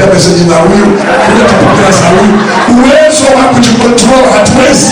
meseji za huyu huyu atapokea za huyu uwezo wa kujikontrol hatuwezi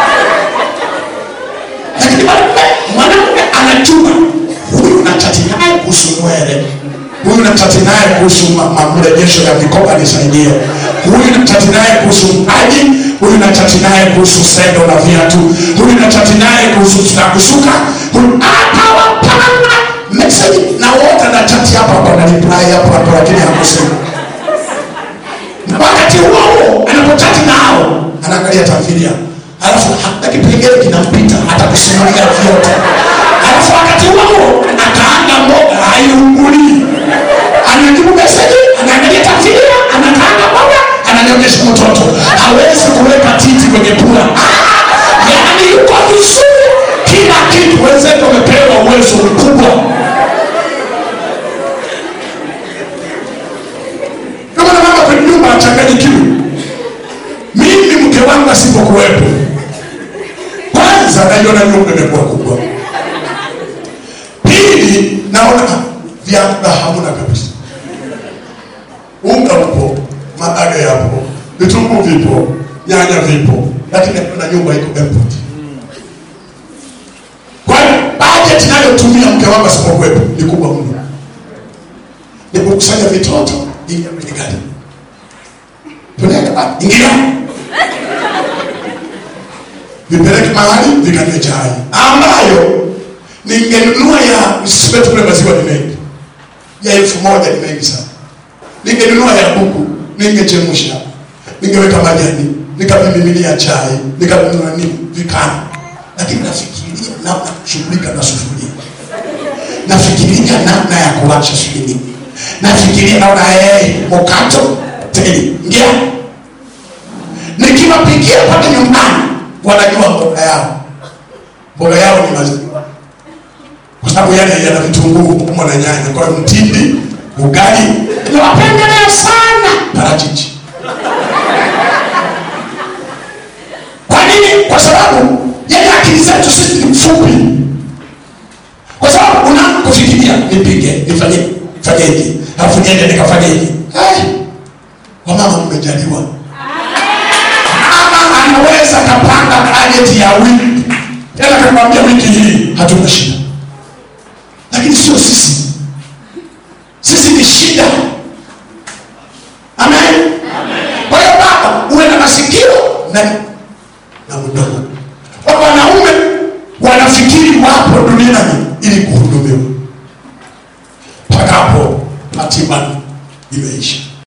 lakini mwanamume mwanamume anajua huyu nachati naye kuhusu nywele huyu nachati naye kuhusu ma- ma- mrejesho ya mikoba nisaidie huyu nachati naye kuhusu mpaji huyu nachati naye kuhusu sendo na viatu huyu nachati naye kuhusu na kusuka huyu atawapanga meseji na wote nachati hapa hapa na reply hapo hapo lakini hakusema na wakati huo huo anapochati nao anaangalia tamthilia alafu hata kipengele kinampita hata kusimulia vyote alafu wakati huo huo akaanga mboga haiungulii anajibu meseji anaangalia tamthilia anakaanga mboga ananionyesha mtoto hawezi kuweka titi kwenye pua Ah! yaani yuko vizuri kila kitu wenzetu wamepewa uwezo mkubwa kama na mama kwenye nyumba achanganyikiwe mimi mke wangu asipokuwepo kwanza naiona nyumba imekuwa kubwa pili naona ah, vyakula hamuna kabisa unga upo mabaga yapo vitunguu vipo nyanya vipo lakini naona nyumba iko empty kwa hiyo bajeti nayotumia mke wangu asipokuwepo ni kubwa mno ni kukusanya vitoto ingia kwenye gari peleka ah, ingia vipeleke mahali vikanywe chai ambayo ningenunua ya sipetu kule maziwa ni mengi ya elfu moja ni mengi sana ningenunua ya kuku ningechemsha ningeweka majani nikavimimilia chai nikanunua nini vikana lakini nafikiria namna ya kushughulika na sufuria nafikiria namna ya kuwasha shughuli nafikiria naona hey, mokato teli ngia nikiwapikia pale nyumbani wanajua mboga yao mboga yao ni maziwa kwa sababu yale yana vitunguu humo na nyanya kwa hiyo mtindi ugali nawapendelea sana parachichi kwa nini kwa sababu yale akili zetu sisi ni mfupi kwa sababu unapofikiria nipige nifanye fanyeje alafu niende nikafanyeje hey, wamama mmejaliwa mama anaweza kapanga bajeti ya wiki tena kakwambia wiki hii hatuna shida lakini sio sisi sisi ni shida amen kwa hiyo baba uwe na masikio na na mdomo kwa wanaume wanafikiri wapo duniani ili kuhudumiwa mpaka hapo hatima imeisha